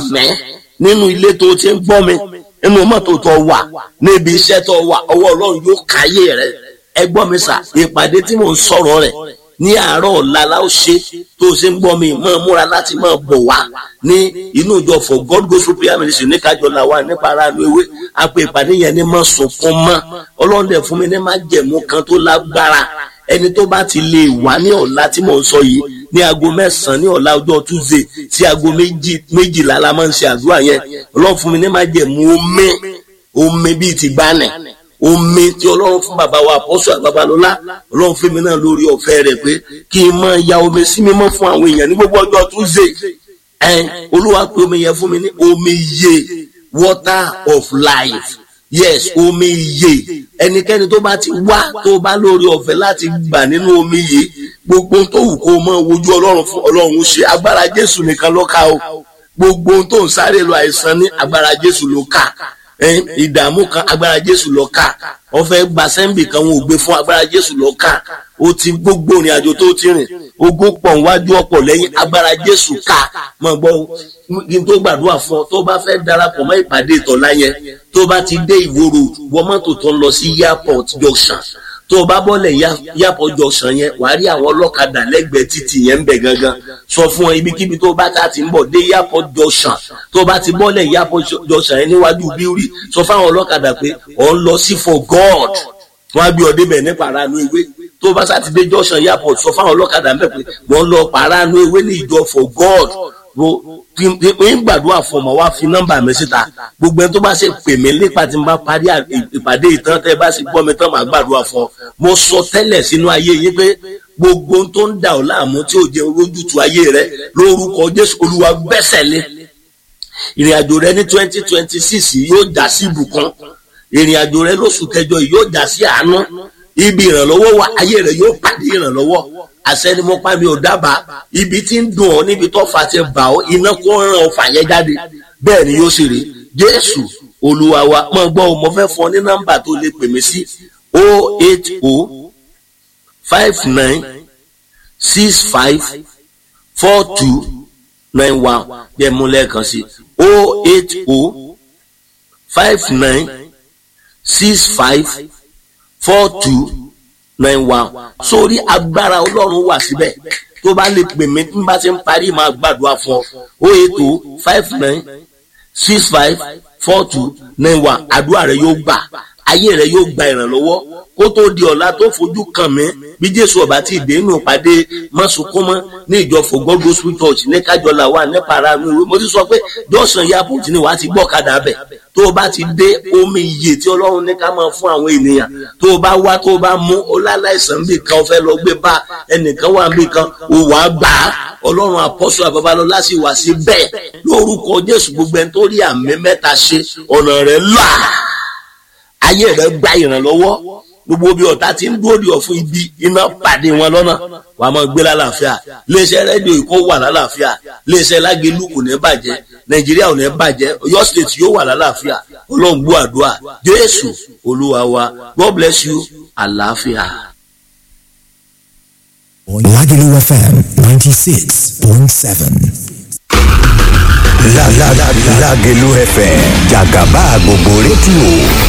sàmẹ́ nínú ilé tó ti ń gbọ́ mi nínú mọ́tò tó wà níbi iṣẹ́ tó wà ọwọ́ ọlọ́run yóò káyé rẹ ẹ gbọ́ mi sà ìpàdé tí mò ń sọ̀rọ̀ rẹ̀ ní àárọ̀ ọ̀la la ó ṣe tó ṣe ń gbọ́ mi máa múra láti máa bọ̀ wá ní inú ìjọ for God gospel prayer ministry ní kájọlá wa nípa ara nu ewé a pé ìpàdé yẹn ní má sunkún mọ́ ọlọ́run dẹ̀ fún mi ní má jẹ̀mú kan tó lágbára ẹni tó bá ti lè wá ní ọ̀la tí mò ń sọ yìí ní aago mẹ́sàn-án ní ọ̀la ọjọ́ tuesday sí aago méjìlá la máa ń ṣe àdúrà yẹn ọlọ́run fún mi ní má jẹ̀mú omi omi bíi ti gbánẹ̀ omi tí ọlọ́run fún bàbá wa àpọ́sù àgbàbalọ́lá ọlọ́run fún mi náà lórí ọ̀fẹ́ rẹ̀ pé kí n máa ya omi sí mímọ́ fún àwọn èèyàn ní gbogbo ọjọ́ tuesday ẹ̀ olúwa pé omi yẹn fún mi ní omi iye water of life yes omi iye ẹnikẹ́ni tó bá ti wá tó bá lórí ọ̀fẹ́ láti gbà nínú omi yìí gbogbo tó wù kó máa wojú ọlọ́run fún ọlọ́run ṣe agbára jésù nìkan ló ká o gbogbo tó ń sáré lọ àìsàn ní agbára jésù ló ká ìdààmú kan agbára jésù lọ ká ọfẹ gba sẹ́ńbì kan wọn ò gbé fún agbára jésù lọ ká o ti gbogbo ìrìn àjò tó ti rìn ogún pọ̀ níwájú ọ̀pọ̀ lẹ́yìn agbára jésù ká mọ̀ gbọ́ kí n tó gbàdúrà fún ọ tó bá fẹ́ darapọ̀ mọ́ ìpàdé ìtọ́lá yẹn tó bá ti dé ìwòrò wọ mọ́tò tó ń lọ sí airport junction tó o bá bọ́lẹ̀ airport junction yẹn wàá rí àwọn ọlọ́kadà lẹ́gbẹ̀ẹ́ títì yẹn ń bẹ̀ gangan sọ fún ọ ibikíbi tó bá ta ti ń bọ̀ dé airport junction tó o bá ti bọ́lẹ̀ airport junction yẹn níwájú bíúrì sọ fáwọn ọlọ́kadà pé ọ̀ ń lọ sí for God wọ́n á gbé ọ débẹ̀ ní paranu ewé tó o bá sátidé junction airport sọ fáwọn ọlọ́kadà ń bẹ̀ pé wọ́n lọ paranu ewé ní ìjọ for God ń gbàdúrà fún ọmọ wa fi nọ́mbà mi síta gbogbo ẹni tó bá ṣe pè mí nípa tí n bá parí ìpàdé ìtàn tẹ bá sì gbọ́ mi tán màá gbàdúrà fún ọ mo sọ tẹ́lẹ̀ sínú ayé yín pé gbogbo tó ń dà ọ́ láàmú tí ò jẹ́ ojútùú ayé rẹ lórúkọ Jésù Olúwa gbẹ́sẹ̀ lé ìrìn àjò rẹ ní twenty twenty six yóò já sí ìbùkún ìrìn àjò rẹ lóṣù kẹjọ yóò já sí àánú ibi ìrànlọ́wọ́ wa ayé rẹ yóò pàdé ìrànlọ́wọ́ àṣẹ ni mo pa mi ò dábàá ibi tí ń dùn ọ́ níbi tó fà ti bà ọ́ iná kó ràn ọ́ fà yẹn jáde bẹ́ẹ̀ ni yóò sì rí jésù olúwa wa mọ̀ gbọ́ ọ mo fẹ́ fún ọ ní nọ́mbà tó lè pè mí sí o eight o five nine six five four two nine one bí ẹ mú lẹ́ẹ̀kan sí o eight o five nine six five four two nine one sórí agbára ọlọ́run wà síbẹ̀ tó bá lè pè mí tí n bá ti ń parí máa gbàdúrà fún ọ ó ètò five nine six five four two nine one àdúrà rẹ yóò gbà ayé rẹ yóò gba ìrànlọ́wọ́ kó tó di ọ̀la tó fojú kàn mí bí jésù ọba tí ìdè inú pàdé mọ́sùnkúnmọ́ ní ìjọ fògbọ́ gospel church ní kájọlá wà nípa ara mi mo ti sọ pé jọ́sàn airport ni wàá ti gbọ́ kadà bẹ̀ tó o bá ti dé omi iye tí ọlọ́run ní ká máa fún àwọn ènìyàn tó o bá wá tó o bá mú o láláìsàn bì kan o fẹ́ lọ gbé bá ẹnìkan wà bì kan o wà á gbà á ọlọ́run àpọ́sù àbábálọ́lá sì wà sí bẹ́ẹ̀ lórúkọ jésù gbogbo ẹni tó rí àmì mẹ́ta ṣe ọ̀nà rẹ̀ là ayé rẹ̀ gba ìrànlọ́wọ́ gbogbo bí ọ̀tá ti ń dúró di ọ̀fun ibi iná pàdé wọn lọ́nà wàá máa gbé lálàáfíà iléeṣẹ́ rédíò ìkó wà lálàáfíà iléeṣẹ́ lágẹ̀lú kò ní bàjẹ́ nàìjíríà ò ní bàjẹ́ ọ̀yọ́ state yóò wà lálàáfíà ọlọ́run gbọ́ àdúrà jésù olúwa wa god bless you àlàáfíà. Lagelu FM 96.7. Lagelu FM jàgàbá gbogbo rédíò